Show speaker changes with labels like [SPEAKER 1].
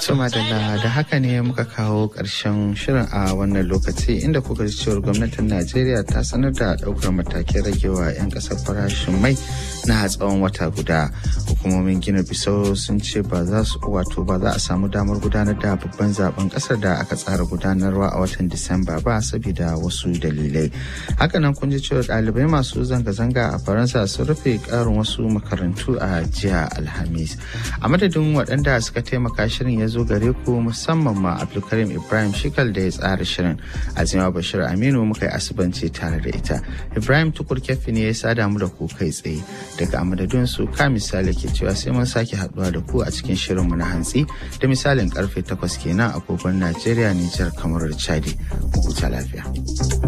[SPEAKER 1] Tuma da da haka ne muka kawo ƙarshen shirin a wannan lokaci inda kuka ji cewar gwamnatin Najeriya ta sanar da ɗaukar matakin ragewa 'yan ƙasar farashin mai na tsawon wata guda. Hukumomin Gina Bisau sun ce ba za su wato ba za a samu damar gudanar da babban zaben ƙasar da aka tsara gudanarwa a watan Disamba ba saboda wasu dalilai. Hakanan kun ji cewar ɗalibai masu zanga-zanga a Faransa sun rufe ƙarin wasu makarantu a jiya Alhamis. A madadin waɗanda suka taimaka shirin ya zo gare ku musamman ma Abdulkarim Ibrahim Shikal da ya tsara shirin. Azima Bashir Aminu muka yi asibanci tare da ita. Ibrahim Tukur Kefi ne ya sada mu da ku kai tsaye. Daga amadadin su ka misali ke cewa sai mun sake haɗuwa da ku a cikin shirin mu na hantsi da misalin karfe takwas kenan agogon Najeriya, Nijar, kamar da Chadi. Mu huta lafiya.